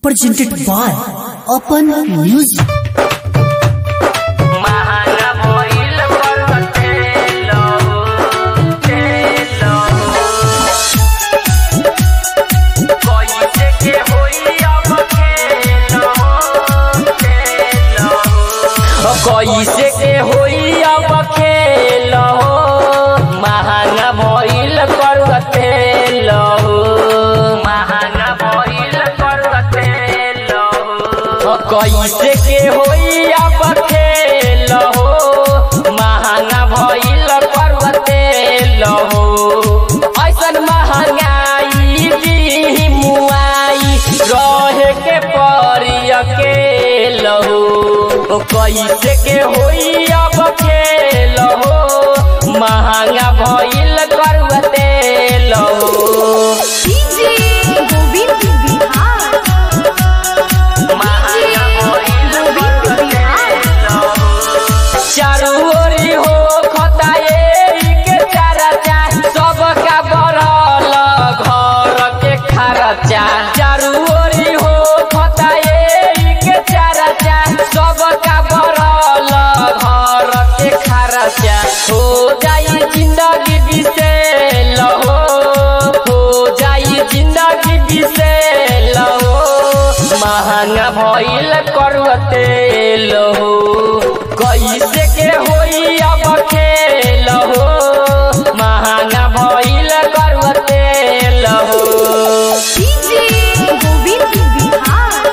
presented by Open Music. महाना भइल पर्वतेल तेल कैसे के होई अब खेल तेल कैसे के होई अब खेल महाना भइल पर्वतेल महाना भइल पर्वतेल कैसे के होई अब खेल हो महंगा भइल पर्वतेल हो ऐसन महंगाई दी मुआई रहे के परी अकेल हो कैसे के होई अब खेल हो महंगा भइल पर्वतेल हो डीजे गोविंद बिहार महंगा भइल पर्वतेल हो चारू ओरी हो खताए के चारचा सबका बढ़ल घर के खर्चा चारू ओरी हो खताए के चारचा सबका बढ़ल घर के खर्चा हो जाई जिंदगी बिसेल हो हो जाई जिंदगी बिसेल हो महंगा भइल करवतेल हो कैसे के होई अब खेल हो महंगा भइल करवतेल हो डीजे गोविंद बिहार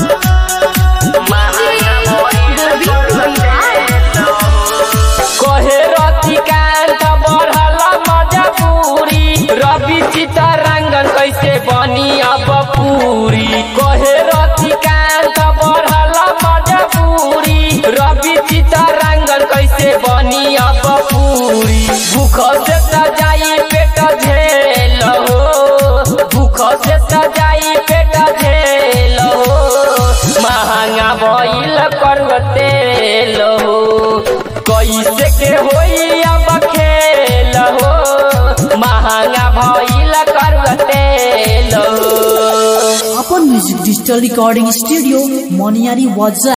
महंगा भइल करवतेल हो कहे रतिकांत बढ़ल मजबूरी रवि चितरंगन कैसे बनी अब पूरी कहे रतिकांत बढ़ल मजबूरी रवि चितरंगन कैसे बनी अब पूरी भूख से त जाई पेट झेल हो भूख से त जाई पेट झेल हो महंगा भइल करवतेल हो कैसे के होई अब खेल हो महंगा भइल करवतेल हो Open Music Digital Recording Studio, Moniari Waza.